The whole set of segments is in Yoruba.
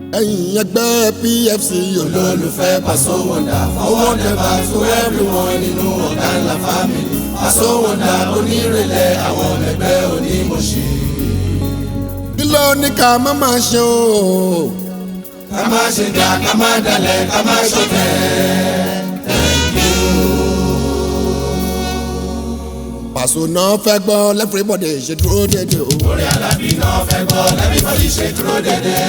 ẹ̀yin ẹgbẹ́ pfc olólùfẹ́ Paso Wonder fọwọ́ nẹ́bà tó everyone nínú ọ̀gá ńlá family Paso Wonder onírèlẹ̀ àwọn ẹgbẹ́ onímọ̀ṣe. kí ló ní ká má máa ṣe o. ká má ṣe dá ká má dalẹ̀ ká má ṣọ̀tẹ̀. Paso náà fẹ́ gbọ́ everybody ṣe dúró dédé o. orí alábí náà fẹ́ gbọ́ everybody ṣe dúró dédé.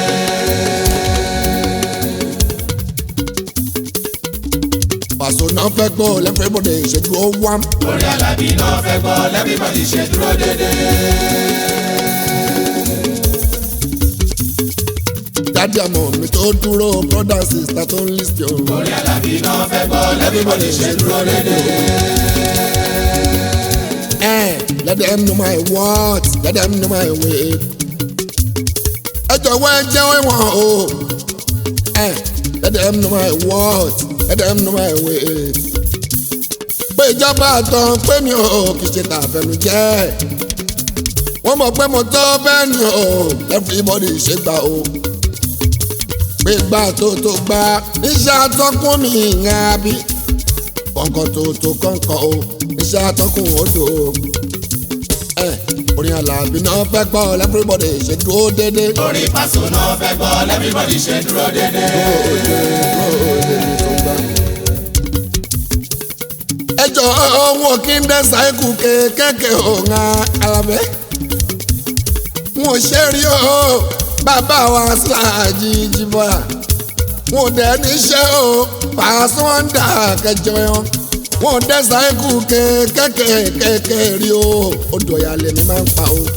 Paso náà fẹ́ gbọ́ everybody ṣe dúró wám. orí alábí náà fẹ́ gbọ́ everybody ṣe dúró dédé. dádì àmọ́ mi tó dúró brother sister tó ń list yo. orí alábí náà fẹ́ gbọ́ everybody ṣe dúró dédé. Eh, let them know my words, let them know my way. ẹ jọ̀wọ́ ẹ jẹ́ wọ́n o. Eh, let them know my words, let them know my way. pé ìjọba àtàn pé mi ò kì í ṣe tàfẹnujẹ́. wọ́n mọ̀ pé mo tó bẹ́ẹ̀ ni o everybody ṣe gbà o. pé gbà tó tó gbà níṣẹ́ àtọ́kùn mi ìyẹn àbí kọ̀ǹkọ̀ tó tó kọ̀ǹkọ̀ o iṣẹ́ atọ́kùn odò ẹ orin Àlàbí náà fẹ́ gbọ́ everybody ṣe dúró dédé. orí Paso náà fẹ́ gbọ́ everybody ṣe dúró dédé. ẹ jọ ohun kí n dẹ́ sáìkù kéékèèké òun Alábẹ́ wọn ò ṣe rí o bàbá wa síláàjì jìbọ̀yà wọn ò dẹ̀ níṣẹ́ o Paso Wonder kẹjọ yẹn wọn ò dẹ́ sáìkù kéékèèké rí o odò ìyàlẹ̀ mi máa ń pa o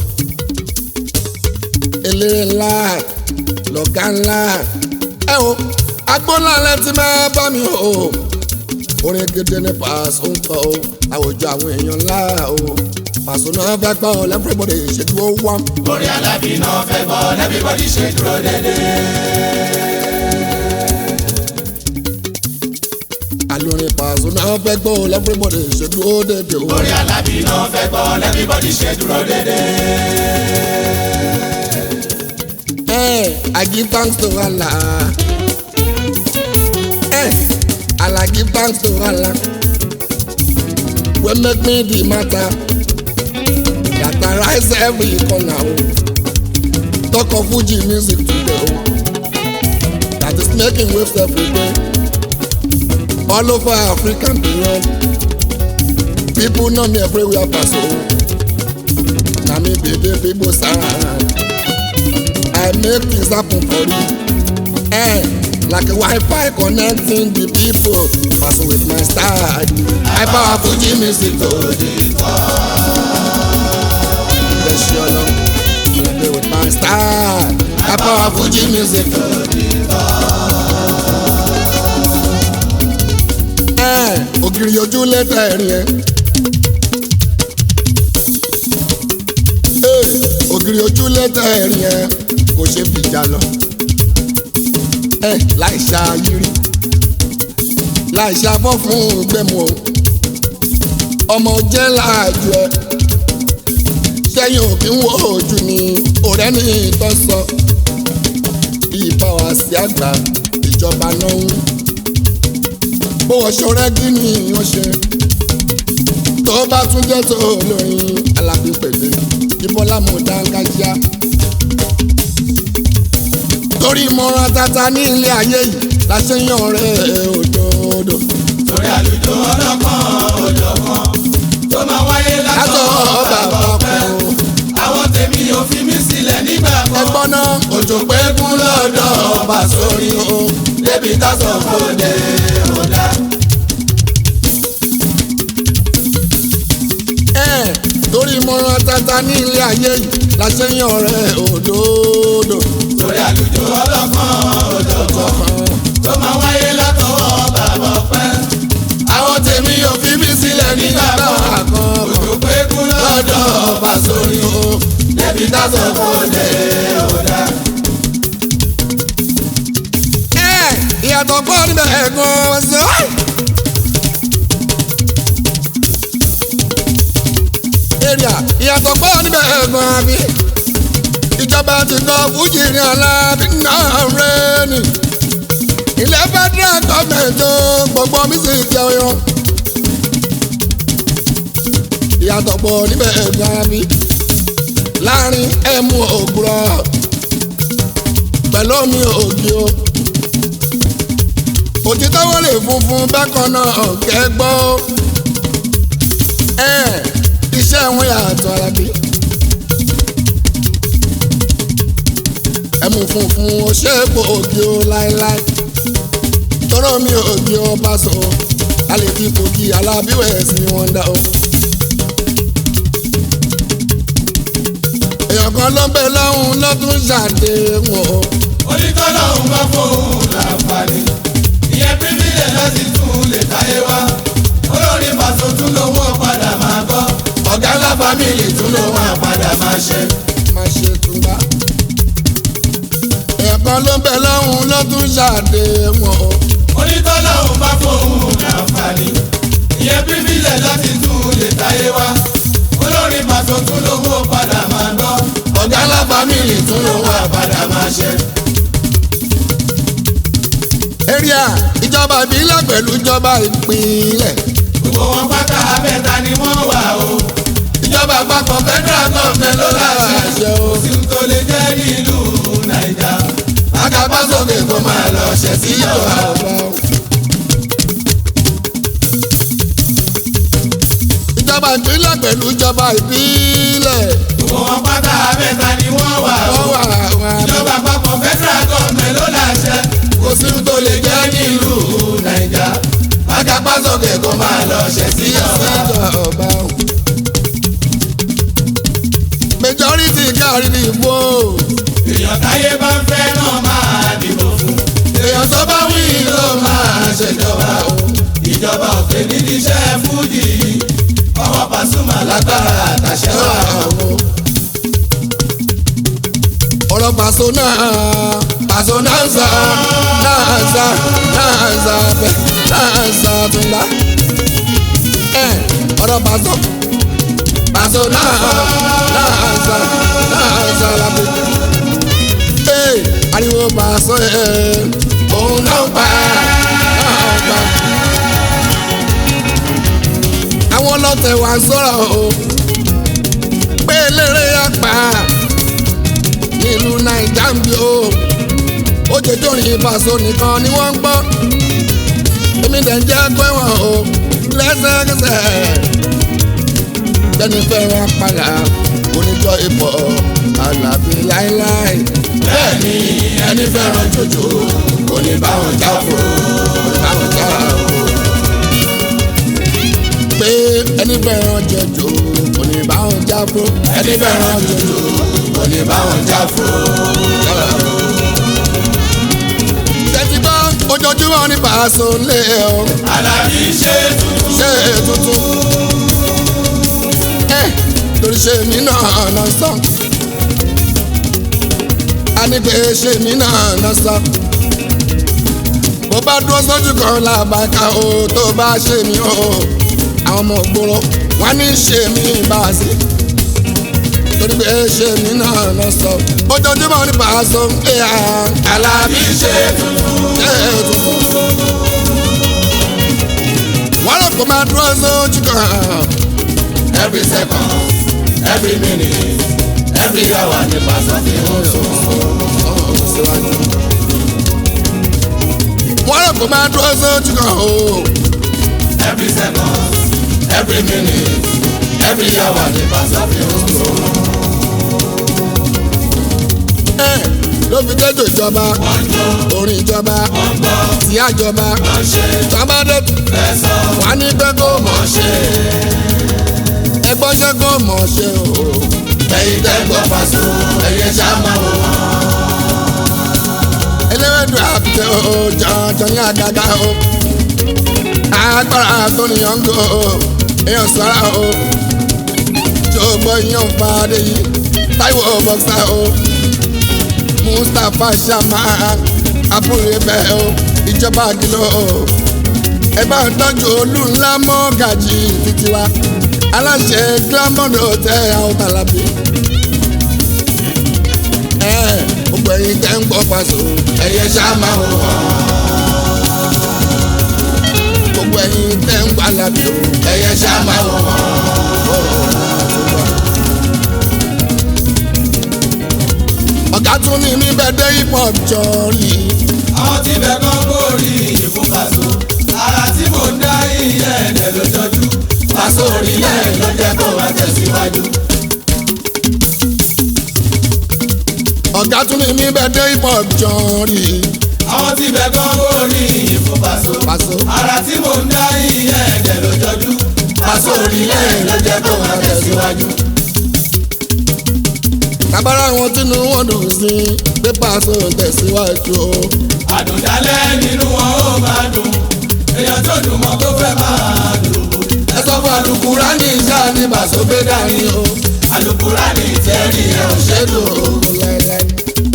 eléré ńlá lọ̀gá ńlá ẹ o agbóńlá lẹ ti máa bá mi o orin gidi ní Paso ń kọ o àwùjọ àwọn èèyàn ńlá o Paso náà fẹ́ gbọ́ everybody ṣe dúró wá. orí alábí náà fẹ́ gbọ́ everybody ṣe dúró dédé. àlórin Paso náà fẹ́ gbọ́ everybody ṣe dúró dédé o. orí alábí náà fẹ́ gbọ́ everybody ṣe dúró dédé. Hey, I give thanks to Allah. Hey, Allah give thanks to Allah. We make me the matter that arise every corner. Oh. Talk of Fuji music today. Oh. That is making waves every day. All over Africa and beyond. People know me everywhere Paso. Na me baby people sound. I make things happen for you. Eh, like a Wi-Fi connecting the people. Paso with my style. I power Fuji music to the Yes, you know. I play with my style. I power Fuji music to the Eh, ògiri ojú lẹ́tà ẹ̀rín ẹ̀. Eh, ògiri ojú lẹ́tà ẹ̀rín ẹ̀ kò ṣe fìjà lọ. ẹ láì ṣàyírí láì ṣàbọ̀ fún gbẹ̀mú o ọmọ jẹ́ láàjù ẹ sẹ́yìn òkè ń wo ojú ni ọ̀rẹ́ ní ìtọ́ sọ ìbá wa sí àgbà ìjọba náà ń bó wọ́n ṣọrẹ́ kí ni wọ́n ṣe tó bá tún jẹ́ tó lóyún Alábí pèlè ìbọ́lá mọ̀ dáńgájíá torí ìmọ̀ràn tata ní ilé ayé yìí la ṣe yan ọ̀rẹ́ òdodo. torí àlùjọ ọlọ́kan òjọ̀kan tó máa wáyé látọ̀ látọ̀ bàbá bàbá ọpẹ́ kan o. àwọn tèmi ò fi mí sílẹ̀ nígbà kan. ẹgbọ́n náà òjò pé kún lọ́dọ̀ ọba sórí o. débi tásán fòde ọ̀dà. ẹ̀ torí ìmọ̀ràn tata ní ilé ayé yìí la ṣe yan ọ̀rẹ́ òdodo. torí àlùjọ ọlọ́kan òjọ̀kan tó máa wáyé látọ̀ bàbá ọpẹ́. àwọn tèmi ò fi mí sílẹ̀ nígbà kan. òjò pé kún lọ́dọ̀ ọba sórí o. débi tásán fòde ọ̀dà. ẹ̀ ìyàtọ̀ pọ̀ níbẹ̀ ẹ̀gbọ́n ṣe. èrìà ìyàtọ̀ pọ̀ níbẹ̀ ẹ̀gbọ́n àbí ìjọba ti kọ́ fújì ní Alábí náà rẹ̀ mísì jẹ́ ọyọ́ ìyàtọ̀ pọ̀ níbẹ̀ gan mi láàrin ẹ̀mú ògùrọ̀ pẹ̀lú omi ògì o òtítọ́ wọ́n lè funfun bákan náà kẹ́gbọ́ ẹ̀ iṣẹ́ wọn yàtọ̀ arábí. ẹ̀mú funfun ó ṣe é pò ògì o láéláé tọ́rọ̀ mi ògì o bá sọ a lè fi kòkì alábíwẹ̀ sí wọn dá o. èèyàn kan ló ń bẹ lọ́hùn lọ́tún ṣàdéhùn o. onítọ́lọ́hún bá fóun láǹfààní ìyẹn pírímìlẹ̀ láti tún lè táyé wá olórin pàṣẹ tún lówó padà máa gbọ́ ọ̀gá ńlá fámìlì tún lówó àpadà máa ṣe. má ṣe túnbá. èèyàn kan ló ń bẹ lọ́hùn lọ́tún ṣàdéhùn o. onítọ́lọ́hún bá fóun láǹfààní ìyẹn pírímìlẹ̀ láti tún lè táyé wá olórin pàṣẹ tún lówó padà máa gbọ́ ọ̀gá ńlá fámìlì tún lówó àpadà máa ṣe. area ìjọba ìbílẹ̀ pẹ̀lú ìjọba ìpínlẹ̀. gbogbo wọn pátá abẹ́ta ni wọ́n wà o ìjọba àpapọ̀ federal government ló láṣẹ Láṣẹ o. kò sí ohun tó lè jẹ́ nílùú nàìjà akápásókè kó máa lọ ṣẹ̀ sí ìjọba o. ìjọba ìpínlẹ̀ pẹ̀lú ìjọba ìbílẹ̀. gbogbo wọn pátá abẹ́ta ni wọ́n wà o wọ́n wà wọn. ìjọba àpapọ̀ federal government ló láṣẹ kò sí ohun tó lè jẹ́ nílùú nàìjà akápásókè kó máa lọ ṣẹ̀ sí ìjọba o. ìjọba. majority kárí ní ìbò. èèyàn táyé bá ń fẹ́ náà máa dìbò fún. èèyàn tó bá wí ló máa ṣèjọba o. ìjọba òkè nídìí iṣẹ́ fújì ọwọ́ Pasuma lágbára àtàṣẹ wà o. ọ̀rọ̀ pàṣọ náà pàṣọ náà ń sà náà ń sà náà ń sà bẹ́ẹ̀ náà ń sà túnbà. ẹ ọ̀rọ̀ pàṣọ pàṣọ náà náà ń sà náà ń sà lábẹ́. ee ariwo pàṣọ ẹ òun náà ń pa náà ń pa. àwọn ọlọ́tẹ̀ wà ń sọ̀rọ̀ o pé eléré apá nílùú naija ń bí o ó jẹ jórin ìbáṣọ nìkan ni wọ́n ń gbọ́ èmi dẹ̀ ń jẹ́ pé wọ́n o lẹ́sẹ̀kẹsẹ̀ tẹ́ni fẹ́ràn padà oníjọ́ ipò alábí láéláé bẹ́ẹ̀ ni ẹni fẹ́ràn jòjò kò ní bá wọn já fún báwọn já o pé ẹni fẹ́ràn jẹjọ kò ní báwọn já fún ẹni fẹ́ràn jòjò kò ní bá wọn já fún. tẹ́tí bá ojoojúmọ́ ní Paso lé o Àlàbí ṣe tuntun ṣe tuntun ẹ torí ṣe mí náà lọ sọ a ní pé ṣe mí náà lọ sọ bó bá dúró sójú kan làbàkà o tó bá ṣe mí o àwọn ọmọ ògbóró wọn ní ṣe mí bá a sí torí pé ṣe mí náà lọ sọ ojoojúmọ́ ní Paso ẹ Àlàbí ṣe tuntun ṣe tuntun wọ́n lọ kó máa dúró sójú kan. every second every minute every hour ní Paso fi ń sùn. wọ́n rò kó máa dúró sójú kan o. every second every minute every hour ní Paso fi ń sùn. ẹ ló fi kéjò ìjọba wọ́n jó orin ìjọba wọ́n gbọ́ tí àjọba wọ́n ṣe tọ́ba dé fẹsọ̀ wà ní pé kó mọ̀ wọ́n ṣe. ẹgbọ́n ṣe kó mọ̀ ṣe o. ẹ̀yin tẹ́ gbọ́ Paso ẹ̀yẹ ṣá máa wò wọ́n. eléwédú àfitẹ o jọjọ ní àgàgà o. agbára tó níyàn ń go o èèyàn sọ́ra o. jọ̀gbọ́ yíyan fàdé yìí Táíwò bọ́ksá o. Mustapha Shama àbúrò bẹ́ẹ̀ o ìjọba àdìlọ́ o. ẹ bá ń tọ́jú olú ńlá mọ́ gàjì títí wa aláṣẹ gílámọ́dù tẹ àwọn tàlàbí. ẹ gbogbo ẹ̀yin tẹ́ ń gbọ́ Paso ẹ̀yẹ ṣá máa wò wọ́n. gbogbo ẹ̀yin tẹ́ ń gbà lábí o. ẹyẹ ṣá máa wọ̀ wọ́n. ọ̀gá tún ní mi bẹ́ẹ̀ dé hip hop jọ̀ọ́lì. àwọn tí bẹ̀ kọ́ kórì ìfún Paso ara tí mò ń dá iye ẹ̀dẹ̀ lójoojú Paso orílẹ̀ ló jẹ́ kó máa tẹ̀síwájú. ọ̀gá tún ní mi bẹ́ẹ̀ dé hip hop jọ̀ọ́lì. àwọn tí bẹ̀ kọ́ kórì ìfún Paso Paso. ara tí mò ń dá iye ẹ̀dẹ̀ lójoojú Paso orílẹ̀ ló jẹ́ kó máa tẹ̀síwájú. kábàárà àwọn tínú wọn dùn sí pé Paso tẹ̀síwájú o. àdùndálẹ̀ nínú wọn ó máa dùn èèyàn tó dùn mọ́ tó fẹ́ máa dùn. ẹ sọ fún Alukurani sáà ní Paso gbé dání o Alukurani tẹ́rì ẹ̀ ò ṣe dùn o. láéláé.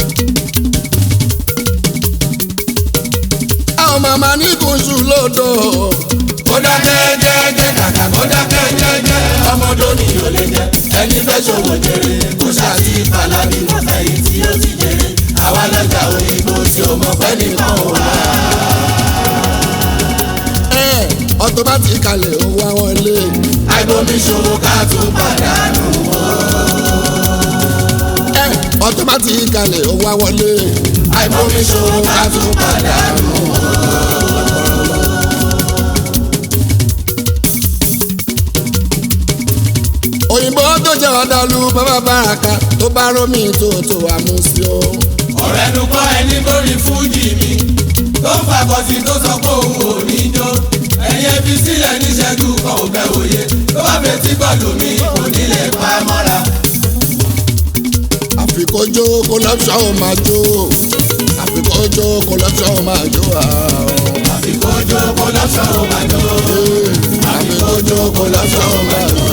àwọn màmá ní kùsù lódò. kó dákẹ́ jẹ́jẹ́ kàkà kó dákẹ́ jẹ́jẹ́ ọmọdé ni yóò lè jẹ ẹni fẹ́ ṣòwò jèrè kó ṣáàtì ìpàlàbí wọn fẹ́ yìí tí ó ti jèrè àwa lọ́jà òyìnbó tí ó mọ̀ pẹ́ nìkan ò wá. ọtọ bá ti kalẹ̀ owó àwọn ilé. àìbomi ṣòwò ká tún pàdánù ọtọ bá ti kalẹ̀ owó àwọn ilé. àìbomi ṣòwò ká tún pàdánù. òyìnbó tó jẹ́ ọ̀dàlú bàbá bàràkà tó bá rómi tó tó àmúsí o. ọ̀rẹ́ nu kọ́ ẹni borí fújì mi tó ń fàkọsí tó sọ pé òun ò ní jó ẹ̀yẹ fi sílẹ̀ níṣẹ́jú kan ò bẹ̀ òye tó bá fẹ́ tí gbọ́dọ̀ mi kò ní lè pa mọ́ra. àfikójó kó lọ́pṣọ́ ò máa jó àfikójó kó lọ́pṣọ́ ò máa jó àwọn. àfikójó kó lọ́sọ̀ ò máa jó àfikójó kó lọ́sọ̀ ò máa jó.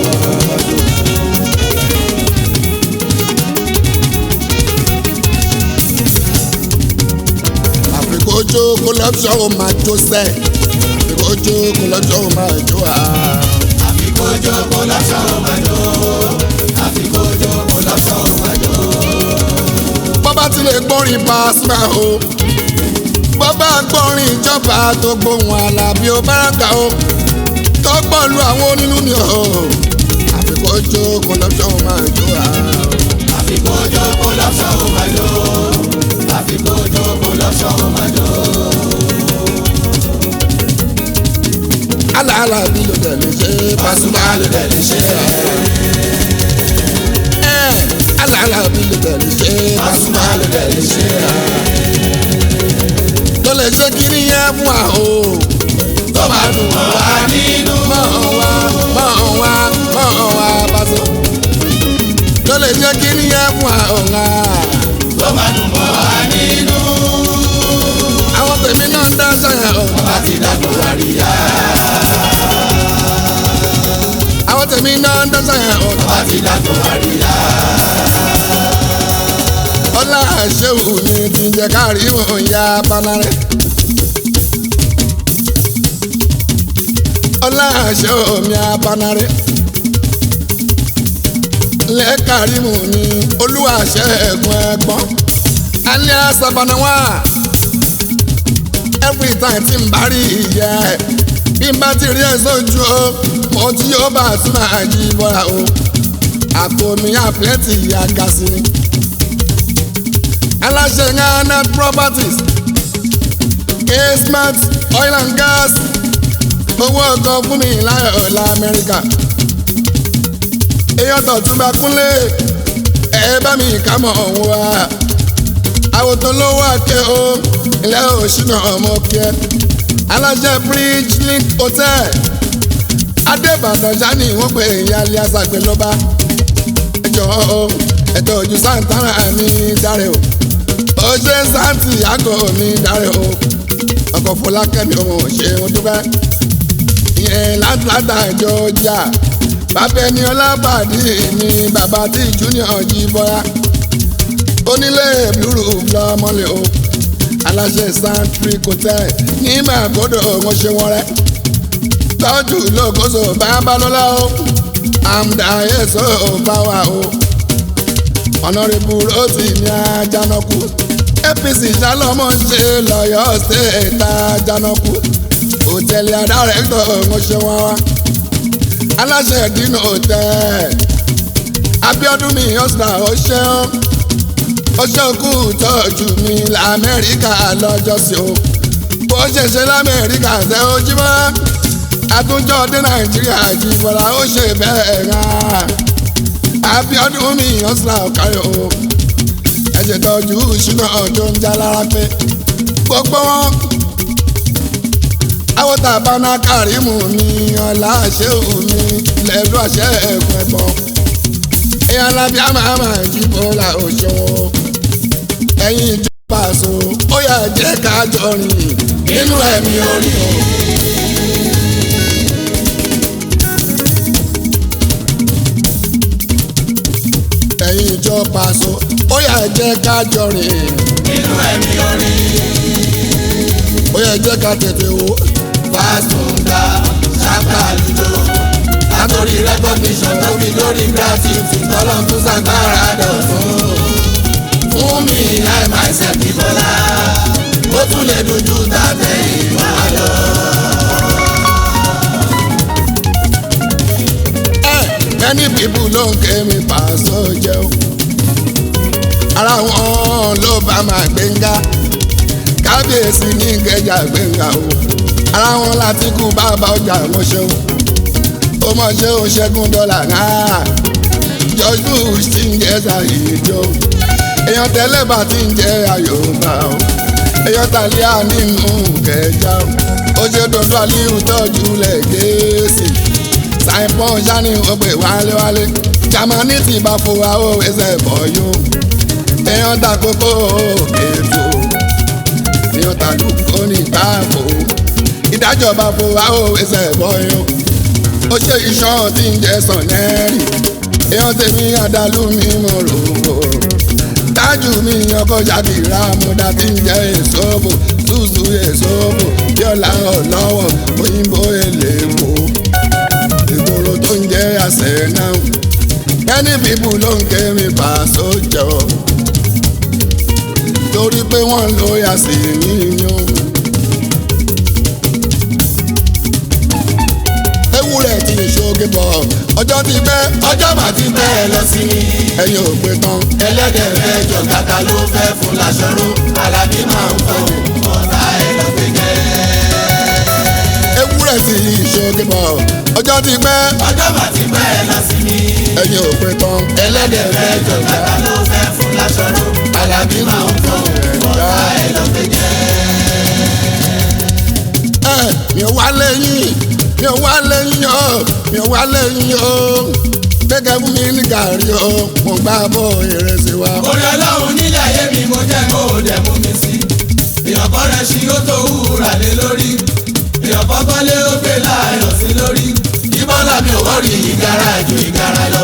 àfikójó kó lọ́pṣọ́ ò máa jó sẹ́ àfikójó kó lọ́pṣọ́ ò máa jó àwọn. àfikójó kó lọ́sọ̀ ò máa jó àfikójó kó lọ́sọ̀ ò máa jó. bọ́bá ti lè gbọ́rin Pasuma o bọ́bá gbọ́rin ìjọba tó gbóhùn Àlàbí ó báràkà o tó pọ̀lú àwọn onínú ni o àfikójó kó lọ́pṣọ́ ò máa jó àwọn. àfikójó kó lọ́sọ̀ ò máa jó àfikójó kó lọ́sọ̀ ò máa jó. alàlà bí ló dẹ̀ lè ṣe Pasuma ló dẹ̀ lè ṣe é. ẹ́ alàlà bí ló dẹ̀ lè ṣe Pasuma ló dẹ̀ lè ṣe é. tó lè ṣe kiri yẹn fún wa o tó máa dùn mọ́ wa nínú. mọ̀ wá mọ̀ wá mọ̀ wá Paso tó lè ṣe kiri yẹn fún wa o ńlá tó máa dùn mọ́ wa nínú. àwọn tèmi náà ń dá sáyà o bá ti dàgbò àríyá. àwọn tèmi náà ń dá sáyà o bá ti dàgbò àríyá. ọlá àṣẹwò ni ti ń jẹ káàrí wọn ya panarẹ. ọlá àṣẹwò mi apanarẹ. lẹ́ẹ̀kárímù ni olúwa ṣẹ́gun ẹ̀gbọ́n. alẹ́ àṣàbànáwá every time tí n bá rí ìyá ẹ̀ bí n bá ti rí ẹ̀ sójú o mo tí yóò bá tún máa jí bọ́ra o àpò mi àpẹẹtì àgàsí ni aláṣẹ ghana properties kismat oil and gas owó ọkọ fún mi láyọ̀ ọ̀la amẹ́ríkà èèyàn tọ̀tún bá kúnlé ẹ bá mi kà mọ̀ ọ̀hún wa àwòtán ló wà ké o ilé òṣìnà ọmọ kẹ aláṣẹ bridge link hotel adébàdàn sani wọ́n pè é ìyá alẹ́ àṣàgbé lọ́ba ẹjọ́ ẹ̀tọ́ ojú santana ní dáre o ó ṣe santi àgọ́ ní dáre o ọkọ̀ fọlákẹ́mi ọmọ ṣe wọn dúpẹ́ ìyẹn látlátà Georgia bàbá ẹni ọlábàdí mi bàbá tí junior jí bọ́yá onílé blúrú lọ́mọlẹ̀ o aláṣẹ santry hotel ní màgòdò wọn ṣe wọn rẹ tọ́jú lókoso babalọ́lá o àmdà èso báwa o ọ̀nàrẹ́bù rotì ní àjànàkú apc jálọ́mọ́ ṣe lọ́yọ̀ ṣèta àjànàkú hòtẹ́ẹ̀lì adárẹ́tọ̀ ọ̀ṣẹ́ wọn wá aláṣẹ ìdínà hòtẹ́ẹ̀ Abíọ́dún mi ọ̀sán ọ̀ṣẹ́ ọ̀ṣẹ́ òkú tọ́jú mi lamẹ́ríkà lọ́jọ́sí o bó ṣe ṣe lamẹ́ríkà ṣe ó jí bọ́lá àtúnjọ dé nàìjíríà jí bọ́lá ó ṣe bẹ́ẹ̀ rán Abíọ́dún mi ọ̀sán ọ̀káyọ̀ o ẹ̀jẹ̀ tọ́jú ṣúná tó ń já lára pé gbogbo wọn àwòtà bánà kárìmù mi ọ̀la ṣéwù mi lẹ́lú àṣẹ ẹ̀kọ́ ẹ̀bọ̀n èèyàn lábí àmàmà jí bọ́lá òṣòwò ẹ̀yin ìjọba àṣọ ó yà jẹ́ ká jọ rìn nínú ẹ̀mí orí o. ẹ̀yin ìjọba àṣọ ó yà jẹ́ ká jọ rìn nínú ẹ̀mí orí. ó yà jẹ́ ká tètè wò. Fásùndà ṣàkà lùjọ. Látòrí recognition tó fi lórí gratitude tọ́lọ́ tún ṣàgbára dọ̀tún. Fún mi láì máa ṣe bí bọ́lá. Ó tún lè dojú tàbí ìwà lọ. many people ló ń ké mi pàṣọ jẹun ara wọn ló bá máa gbẹ̀ngà kábíyèsí ní ìkẹjà gbẹ̀ngà o ara wọn láti kú bàbá ọjà wọn ṣeun ó mọ̀ ṣe ó ṣẹ́gun dọ́là náà George Bush ti ń jẹ́ ṣàyíjó èèyàn tẹ́lẹ̀ bá ti ń jẹ́ àyòbá o èèyàn tàlíà nínú kẹjà o ó ṣe dọ́dọ́ aliu tọ́jú lẹ̀ gẹ̀ẹ́sì saipon sani ogbe wálewálé jamani ti bá fowó ó ẹsẹ̀ bọ̀ yó èèyàn ta kókó ètò èèyàn ta lùkọ́ ní táàbò ìdájọ́ bá fowó ó ẹsẹ̀ bọ̀ yó ó ṣe iṣan tí ń jẹ sànẹ́rì èèyàn tèmi àdàlù mi mọ̀ rògbò tájù mi ọkọ̀ ṣàkìrà múdà tí ń jẹ èso bò túùsù èso bò yọ̀lá ọ̀lọ́wọ̀ òyìnbó èlèbò ìgboro tó ń jẹ́ àṣẹ náà many people ló ń ké mi bá sójà o torí pé wọ́n lo yàsí yíyan. ewúrẹ́ tí ìṣoge bọ̀ ọjọ́ ti pẹ́ Ọjọ́ màá ti pẹ́ ẹ lọ sí mi. ẹ̀yin ò pé tán Ẹlẹ́dẹ̀ fẹ́ jọ kàkà ló fẹ́ fún láṣọrú. Alábí máa ń fọ́ ọ̀tá ẹ̀ lọ gbé jẹ́. ewúrẹ́ tí ìṣoge bọ̀ ọjọ́ ti pẹ́ Ọjọ́ màá ti pẹ́ ẹ lọ sí mi. ẹ̀yin ò pé tán Ẹlẹ́dẹ̀ fẹ́ jọ kàkà ló fẹ́ fún láṣọrú. Alábí máa ń fọ́ ọ̀tá ẹ̀ lọ gbé jẹ́. ẹ mi ò wá lẹ́yìn mi ò wá lẹ́yìn o mi ò wá lẹ́yìn o gẹ́gẹ́ fún mi ní gàrí o mo gbá bọ́ ìrẹsì wa. Orí ọlọ́run nílé ayé mi mo jẹ́ kó o dẹ̀ mú mi sí. Èèyàn kan rẹ̀ ṣí ó tó wúrà lé lórí. Èèyàn kan kọ́lé ó gbé láàyò sí lórí. Ìbọ́lá mi ò wọ́rí ìgara ju ìgara lọ.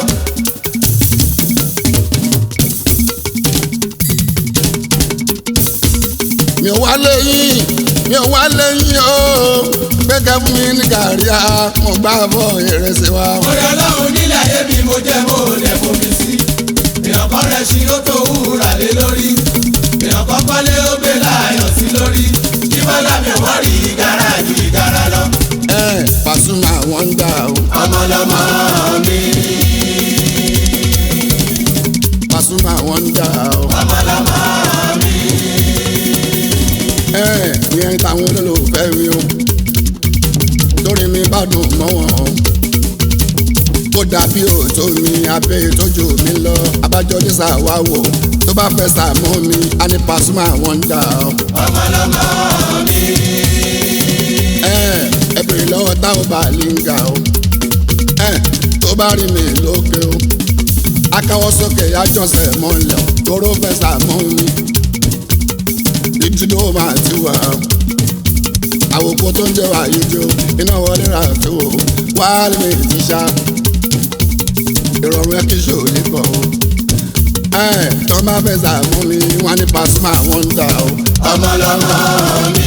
mi ò wá lẹ́yìn mi ò wá lẹ́yìn o gẹ́gẹ́ fún mi ní gàrí a mo gbá bọ́ ìrẹsì wa. Orí ọlọ́run nílé ayé mi mo jẹ́ kó o dẹ̀ mú mi sí. Èèyàn kan rẹ̀ ṣí ó tó wúrà lé lórí. Èèyàn kan kọ́lé ó gbé láàyò sí lórí. Ìbọ́lá mi ò wọ́rí ìgara ju ìgara lọ. ẹ Pasuma wọ́n ń dà o Ọmọlọmọ mi. Pasuma wọ́n ń dà o. Ọmọlọmọ mi. ẹ ìyẹn táwọn olólùfẹ́ mi o torí mi bá dùn mọ́ wọn ó dàbí òótọ́ mi abẹ́ ìtọ́jú mi lọ abájọ ní sàwáwò tó bá fẹ́ sàmọ́ mi á ní Pasuma wọ́n ń dà o. Ọmọlọmọ mi. ẹ ẹ bèrè lọ́wọ́ táwọn bá lè ń ga o ẹ tó bá rí mi lókè o akáwọ́ sókè àjọsẹ̀ mọ́lẹ̀ o tóró fẹ́ sàmọ́ mi ìdúró máa ti wà o àwòkọ́ tó ń jẹ́ wà yìí jó iná wọlé rà tó o wá lè ti ṣá ìrọ̀rùn ẹ kí ṣò ní pọ̀ o ẹ tó bá fẹ́ sàmọ́ mi wọ́n ní Pasuma wọ́n ń dà o. Ọmọlọmọ mi.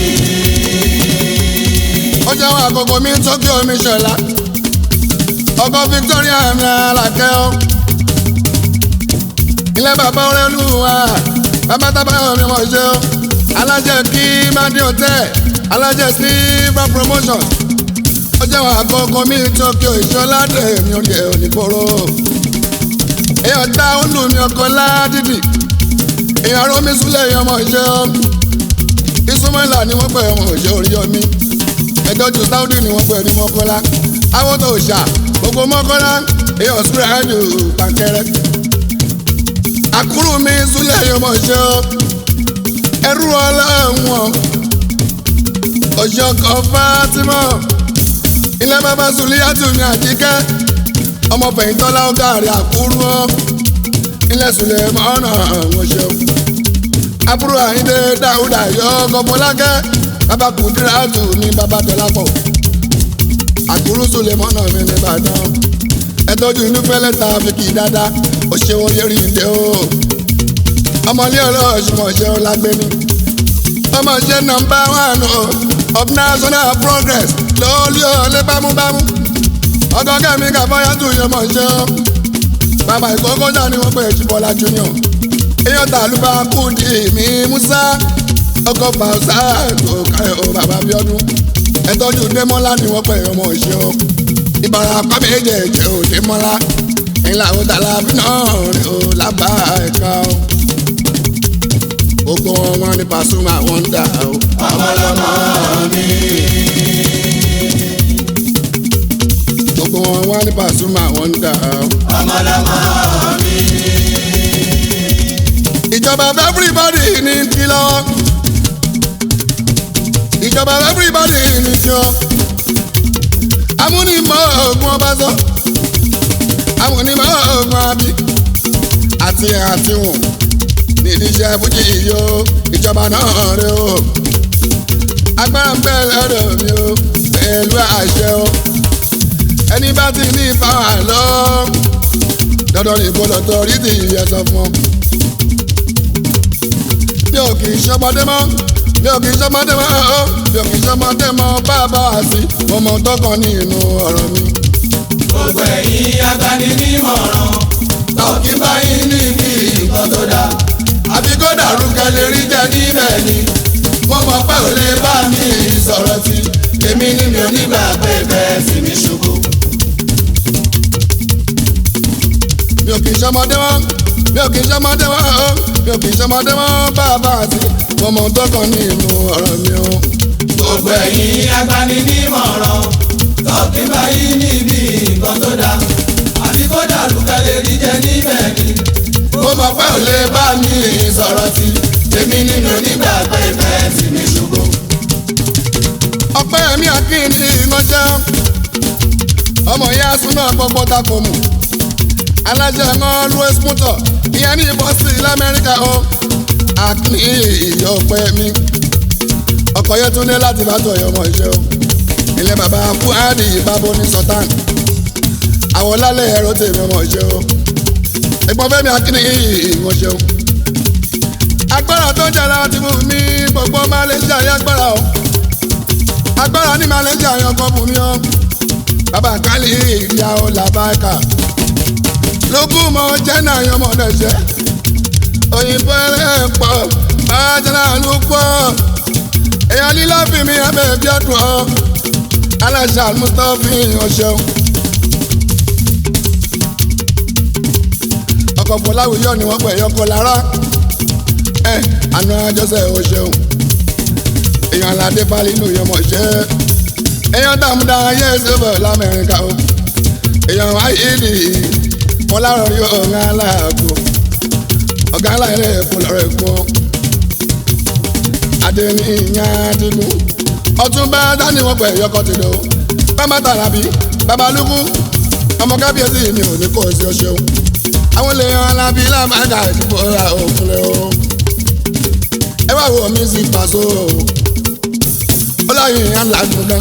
ó jẹ́ wọn àkókò mi tó kí omi ṣọlá ọkọ̀ Victoria mi alákẹ́ ọ́ ilé bàbá ọ̀rẹ́lú wa bàbá tábà mi mọ̀ ṣe ọ́ alájẹ kí madi hotel alájẹ silver promotion ọjọ́ àkọ́kọ́ mi tokyo ìṣọlá tẹ̀mí oúnjẹ onífòrò èèyàn ta olú mi ọkọ̀ ládìdì èèyàn rómi súlẹ̀ èèyàn ọmọ ìṣe ìsúnmọ́là ni wọ́n pẹ̀ ọmọ ìṣe orí omi ẹjọ́jú sáúdì ni wọ́n pẹ̀ ní mọ́kọ́lá awọ́tò òòṣà gbogbo mọ́kọ́lá èèyàn sùúrù pàkẹ́rẹ́ àkúrú mi súlẹ̀ èèyàn ọmọ ìṣe ẹrú ọlọ́wọ́n ọ̀ṣọ́kọ̀ fátímọ̀ ilé bàbá sùlíyàtù ní àjíkẹ́ ọmọ fẹ̀yìntọ́lá ọ̀gáàrí àkúrú ọ́ ilé sùlẹ̀ mọ́nà àwọn ṣeun àbúrò àyíndé dáúdà yọ gọmọlákẹ́ bàbá kùdíràtù ní bàbá dọ́lápọ̀ àkúrú sùlẹ̀ mọ́nà mi ní ìbàdàn ẹtọ́jú inú fẹ́lẹ́ ta fi kì í dáadáa ó ṣe wọ́n yẹ́rì ń dé o ọmọlé ọlọ́ọ̀ṣùmọ̀ṣẹ́ ọlágbẹ́ni ọmọ ṣe nọmba one of national progress lórí ọ̀lẹ́ bámúbámú ọkọ kẹ́mi kàfáyà tún yẹn mọ̀ ṣe ọ́ bàbá ìkókó náà ni wọ́n pè é Jíbọ́lá junior èèyàn tàlùbà kùdì mí Musa ọkọ fàṣà tó káyọ̀ ó bàbá Bíọ́dún ẹtọ́jú Démọ́lá ni wọ́n pè é ọmọ ṣe ọ́ ìbára kọ́ méjèèjì ò Démọ́lá ńlá ó dàlá bí náà rè ó lábàá ẹ̀ka ó gbogbo wọn ní Pasuma wọn dà ó. ọmọlọmọ mi. gbogbo wọn wá ní Pasuma wọn dà ó. ọmọlọmọ mi. ìjọba everybody ní kí lọ́wọ́ ìjọba everybody ní kí ọ́ amúnimọ̀ ogun ọba sọ amúnimọ̀ ogun abi àti àtiwọ̀n nídìí iṣẹ́ fújì yìí o ìjọba náà rẹ o agbára ń bẹ lọ́dọ̀ mi o pẹ̀lú àṣẹ o ẹni bá ti ní ìfáwà lọ dandan ní ìbọlọ̀tọ̀ rí ti yẹ sọ fún ọ. mi ò kì í ṣọmọdé mọ́ mi ò kì í ṣọmọdé mọ́ ọ́ mi ò kì í ṣọmọdé mọ́ bàbá àti ọmọ tọkàn ní inú ọ̀rọ̀ mi. gbogbo ẹ̀yin agbaninímọ̀ràn tọ́kí báyìí níbi nǹkan tó dáa àbí kó dàrú kẹlẹ́ rí jẹ níbẹ̀ ni mo mọ̀ pé ò lè bá mi sọ̀rọ̀ tí èmi ni mi ò nígbà pé bẹ́ẹ̀ sì mi ṣubú. mi ò kì í ṣọmọdé mọ́ mi ò kì í ṣọmọdé mọ́ ọ́ mi ò kì í ṣọmọdé mọ́ bàbá àti ọmọ tọkàn ní inú ọ̀rọ̀ mi o. gbogbo ẹ̀yin agbaninímọ̀ràn tọ́kí báyìí níbi nǹkan tó dáa àbí kó dàrú kẹlẹ́ rí jẹ níbẹ̀ ni mo mọ̀ pé ò lè bá mi sọ̀rọ̀ tí èmi ni mi ò nígbà pé bẹ́ẹ̀ sì mi ṣubú. ọpẹ́ mi àkíní ìmọ̀jẹ́ ọmọ ìyá súná gbogbo tako mu alájẹ ẹ̀ngàn louis muto ìyẹn ní bọ́sì lamẹ́ríkà o àkíní ìyá ọpẹ́ mi ọkọ̀ yẹn tún ní láti bá tó ọmọ ìṣe o ilé bàbá fuhadi ìbábo ní sultan àwọn lálẹ́ ẹ̀rọ tèmi ọmọ ìṣe o ẹ̀gbọ́n fẹ́mi àkíní ìmọ̀ṣẹ́ o agbára tó jẹrà ti mú mi gbogbo máa lè jẹ àyè agbára o agbára ní máa lè jẹ àyè ọkọ fún mi o bàbá kálí ìyá o làbáìkà lókùn mọ jẹ́nà àyàn ọmọdé jẹ́ òyìnbó ẹlẹ́ pọ̀ bàjẹ́nà ló pọ̀ èèyàn lílá fi mi abẹ́ bí ọdún ọ aláṣà mustapha ọ̀ṣẹ́ o. ọkọ̀ fọláwìyọ ni wọ́n pẹ̀ yọkọ̀ lára ẹ àná àjọṣe ò ṣeun èèyàn aládé balẹ̀ inú yọmọ ṣe èèyàn dàmúdà ayé ṣẹbẹ̀ lamẹ́ríkà o èèyàn ayéèdè fọlárọ̀rí ọ̀gá aláàbò ọ̀gá aláìrẹ̀ ẹ̀kọ́ lọ́rọ̀ ẹ̀kọ́ adẹni ìyá adigun ọtúnba dání wọn pẹ̀ yọkọ̀ ti lò bàbá tàràbí babalúkú ọmọ kábíyèsí mi ò ní kó o sí ọ ṣeun àwọn èèyàn alábí lámàgà ìdìbò ra òkúlẹ̀ o ẹ wá wo mi sí pàṣọ ó lóyìn yẹn ládùn gan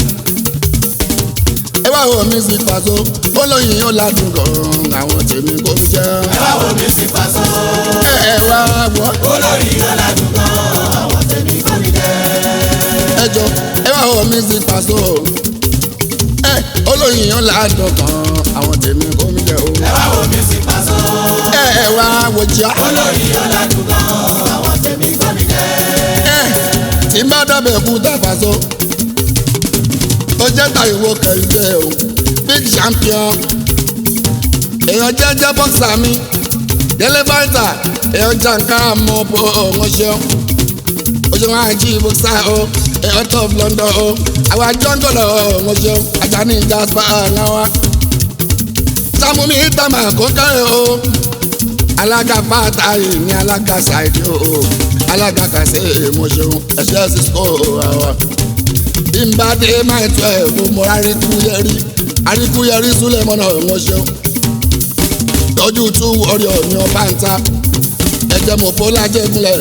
ẹ wá wo mi sí pàṣọ ó lóyìn yẹn ládùn gan àwọn tèmi kò fi jẹ. ẹ wá wo mi sí pàṣọ. ẹ wá wọ olórí ọ̀làdùn gan àwọn tèmi kò ní jẹ́. ẹ jọ ẹ wá wo mi sí pàṣọ ẹ ó olóyin yóò ládùn kan àwọn tèmi kò mí jẹ o. ẹ wá wo mi sí pàṣọ. ẹ ẹ wá wòjá. olóyin yóò ládùn gan àwọn tèmi gbọ́ mi jẹ́. ẹ tí má dábẹ̀ kú tàfàṣọ. ó jẹ́ tàyẹ̀wò kẹ̀hìndé o big champion. èèyàn jẹ́jẹ́ bọ́ksà mi délé fáìtà èèyàn jàǹkà mọ́ bó wọ́n ṣeun. ó ṣe wọn àjí bọ́ksà o èèyàn top London o àwọn àjọ́ngọ̀lọ̀ wọ́n ṣeun àjàní jasper náwá. sàmúmi ìtàmà kó kẹ́rẹ́ o alága fàtàyè ní alága ṣáìdì o alága kàṣẹ èmọṣẹun ẹṣẹ cisco àwọn ìmbàdé máa tọ ẹ fún mọ àríkúyẹrí àríkúyẹrí súlẹ̀ mọ́nà ìmọṣẹun tọ́jú tú ọ̀rẹ́ ọ̀ní ọba ń ta ẹ̀jẹ̀ mọ̀ fọlá jẹ́gunlẹ̀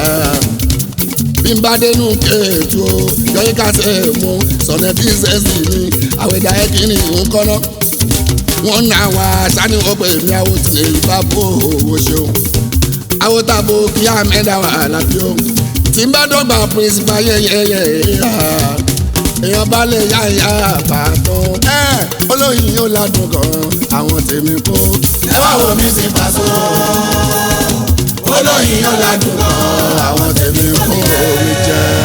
ìmbàdé nù kéètò yọyí kàṣẹ mú sọ̀nà bíṣẹ́sì ní àwẹ̀dá ẹ̀kíní ńkọ́nà wọ́n ná wa sani wọ́n pè mí àwọn tí lè bá bó owó ṣeun àwọn tàbó kí á mẹ́ta wà lábí o tí n bá dọ́gba principal yẹ́yẹ́yẹ́ èèyàn bá lè yá ìyá àbàtàn ẹ olóyin yóò ládùn gan àwọn tèmi kó. ẹ wá wo mi sí pàṣọ. olóyin yóò ládùn gan àwọn tèmi kó omi jẹ.